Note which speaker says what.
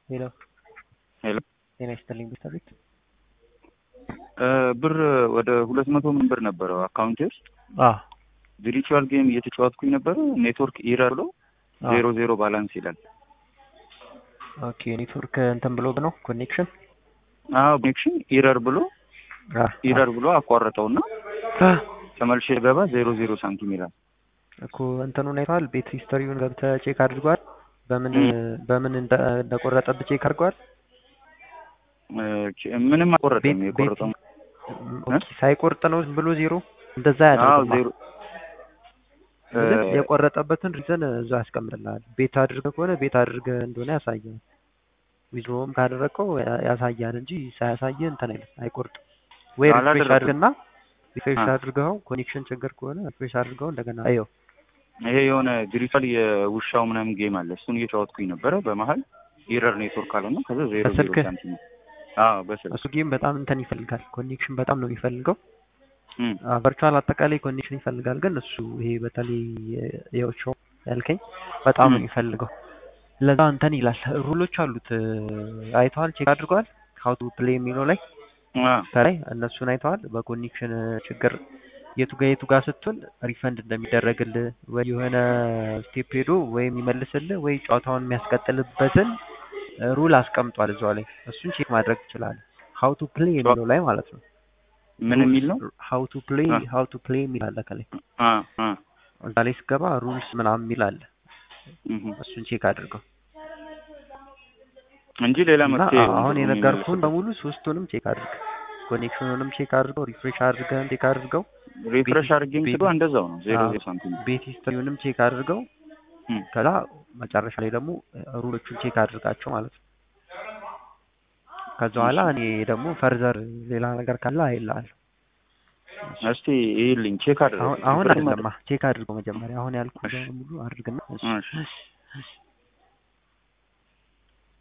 Speaker 1: ሄሎ
Speaker 2: ሄሎ
Speaker 1: ጤና ይስጥልኝ ቤተሰቤት
Speaker 2: ብር ወደ ሁለት መቶ ምን ብር ነበረው አካውንቴ ውስጥ
Speaker 1: አ
Speaker 2: ቪርቹዋል ጌም እየተጫወትኩኝ ነበረ። ኔትወርክ ኢረር ብሎ ዜሮ ዜሮ ባላንስ ይላል።
Speaker 1: ኦኬ ኔትወርክ እንትን ብሎ ነው ኮኔክሽን
Speaker 2: አዎ ኮኔክሽን ኢረር ብሎ
Speaker 1: አ
Speaker 2: ኢረር ብሎ አቋረጠውና ተመልሼ ገባ ዜሮ ዜሮ ሳንቲም ይላል።
Speaker 1: እኮ እንትኑን አይተዋል። ቤት ሂስተሪውን ገብተህ ቼክ አድርጓል። በምን በምን እንደ እንደቆረጠብህ ቼክ አድርጓል።
Speaker 2: ምንም አቆረጠም።
Speaker 1: ቤት-
Speaker 2: የቆረጠው
Speaker 1: ኦኬ ሳይቆርጥ ነው ዝም ብሎ ዜሮ እንደዛ
Speaker 2: አዎ
Speaker 1: ያደርግማ
Speaker 2: ዜሮ
Speaker 1: ግን የቆረጠበትን ሪዘን እዛ ያስቀምጥልሃል። ቤት አድርገህ ከሆነ ቤት አድርገህ እንደሆነ ያሳያል። ዊዝድሮውም ካደረግከው ያ- ያሳያል እንጂ ሳያሳየህ እንትን አይልም አይቆርጥም። ወይ ሪፍሬሽ
Speaker 2: አላደረኩም።
Speaker 1: አድርግና ሪፍሬሽ
Speaker 2: አ።
Speaker 1: አድርገው ኮኔክሽን ችግር ከሆነ ሪፍሬሽ አድርገው እንደገና አየው።
Speaker 2: ይሄ የሆነ ቪርቹዋል የውሻው ምናምን ጌም አለ። እሱን እየጫወትኩኝ ነበረ። በመሀል ኢረር ኔትወርክ አለና ከዛ ዜሮ ዜሮ
Speaker 1: በስልክህ?
Speaker 2: ሳንቲም አዎ በስልክ
Speaker 1: እሱ ጌም በጣም እንትን ይፈልጋል። ኮኔክሽን በጣም ነው የሚፈልገው።
Speaker 2: እም፣
Speaker 1: ቨርቹዋል አጠቃላይ ኮኔክሽን ይፈልጋል። ግን እሱ ይሄ በተለይ የውሻው ያልከኝ በጣም ነው
Speaker 2: ም።
Speaker 1: የሚፈልገው። ለዛ እንትን ይላል። ሩሎች አሉት አይተዋል፣ ቼክ አድርገዋል። ሀው ቱ ፕሌይ የሚለው ላይ
Speaker 2: አ፣
Speaker 1: ከላይ እነሱን አይተዋል። በኮኔክሽን ችግር የቱ ጋር የቱ ጋር ስትሆን ሪፈንድ እንደሚደረግልህ ወይ የሆነ ስቴፕ ሄዶ ወይ የሚመልስልህ ወይ ጨዋታውን የሚያስቀጥልበትን ሩል አስቀምጧል እዛው ላይ። እሱን ቼክ ማድረግ ትችላለህ። ሀው ቱ ፕሌይ የሚለው ላይ ማለት ነው።
Speaker 2: ምን የሚል ነው?
Speaker 1: ሀው ቱ ፕሌይ
Speaker 2: አ።
Speaker 1: ሀው ቱ ፕሌይ የሚል አለ ከላይ
Speaker 2: አ አ
Speaker 1: እዛ ላይ ስገባ ሩልስ ምናምን የሚል አለ።
Speaker 2: እም፣
Speaker 1: እሱን ቼክ አድርገው
Speaker 2: እንጂ ሌላ
Speaker 1: እና
Speaker 2: መፍትሄ
Speaker 1: አሁን
Speaker 2: የለውም
Speaker 1: የነገርኩህን
Speaker 2: የሚመለስበት።
Speaker 1: በሙሉ ሶስቱንም ቼክ አድርግ። ኮኔክሽኑንም ቼክ አድርገው፣ ሪፍሬሽ አድርገህም ቼክ አድርገው፣
Speaker 2: ሪፍሬሽ
Speaker 1: ቤት-
Speaker 2: አድርጌም
Speaker 1: ቤት-
Speaker 2: ስገባ እንደዛው ነው ዜሮ
Speaker 1: አዎ።
Speaker 2: ዜሮ ሳንቲም
Speaker 1: ቤት ሂስትሪውንም ቼክ አድርገው።
Speaker 2: እም።
Speaker 1: ከዛ መጨረሻ ላይ ደግሞ ሩሎቹን ቼክ አድርጋቸው ማለት ነው። ከዛ በኋላ እኔ ደግሞ ፈርዘር ሌላ ነገር ካለ አይልሃለሁ።
Speaker 2: እስቲ ይኸውልኝ ቼክ አድርግ
Speaker 1: አሁን አሁን አይደለማ ቼክ አድርገው መጀመሪያ። አሁን ያልኩህ በሙሉ አድርግና እሺ።
Speaker 2: እሺ